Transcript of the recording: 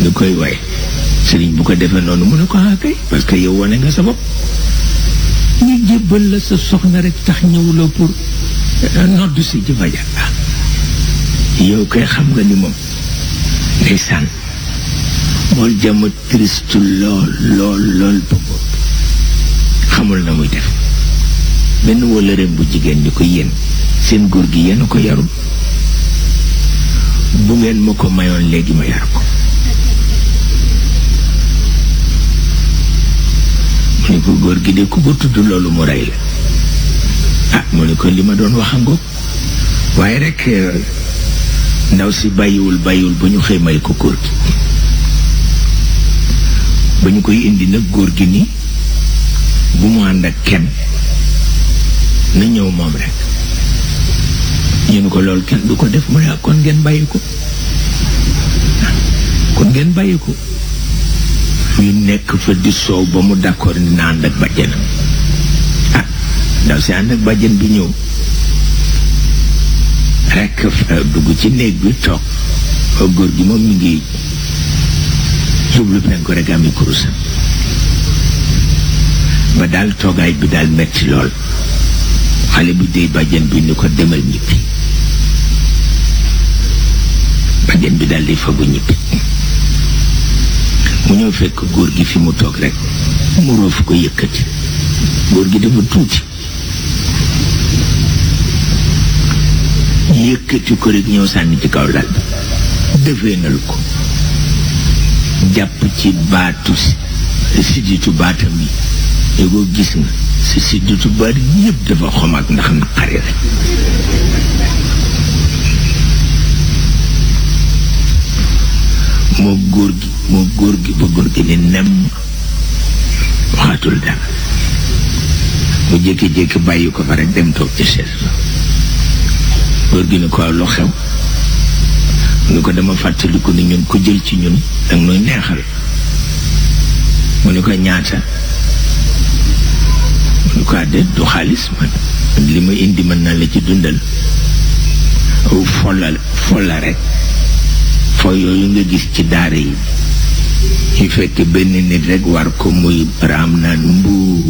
mu ne koy waay sëriñ bu ko defee noonu mu ne ko ah kay parce que yow wane nga sa bopp ñu jébbal la sa soxna rek tax ñëwuloo pour noddu si ci fajar yow koy xam nga ni moom ndeysaan mool jàmm triste lool lool lool ba bopp xamul na muy def benn wëllëreem bu jigéen ni ko yéen seen góor gi yéen a ko yarul bu ngeen ma ko mayoon léegi ma yar ko mu ne ko góor gi de ku ko tudd loolu mu rey la ah mu ne ko li ma doon wax a ngoog waaye rek ndaw si bàyyiwul bàyyiwul ba ñu xëy may ko góor gi ba ñu koy indi nag góor gi ni bu mu ànd ak kenn na ñëw moom rek ñu ne ko loolu kenn du ko def mu ne ak kon ngeen bàyyi ko kon ngeen bàyyi ko ñu nekk fa di soow ba mu d'accord dina ànd ak bàjjenam ah ndaw si ànd ak bàjjen bi ñëw rekk dugg ci néeg bi toog góor gi moom mi ngi jublu penku rek ami kurusam ba daal toogaay bi daal metti lool xale bi dey bàjjen bi ni ko demal ñibbi bàjjen bi daal di fagu ñibbi mu ñëw fekk góor gi fi mu toog rek mu roof ko yëkkati góor gi dafa tuuti yëkkati ko rek ñëw sànni ci kaw lal bi defeenal ko jàpp ci baatu sidditu baatam yi yégoo gis nga si sidditu baat yëpp dafa xomaag ndax naqari rek moo góor gi moo góor gi ba góor gi ni nem waxatul dara mu jékki-jékki bàyyi ko fa rek dem toog ci chaise ba góor gi ni ko lu xew mu ni ko dama fàttaliku ni ñun ku jël ci ñun danga nooy neexal mu ni ko ñaata mu ni ko àdde du xaalis man li ma indi mën naa la ci dundal folla folla rek foo yooyu nga gis ci daara yi ñu fekk benn nit rek war ko muy raam naan mbuu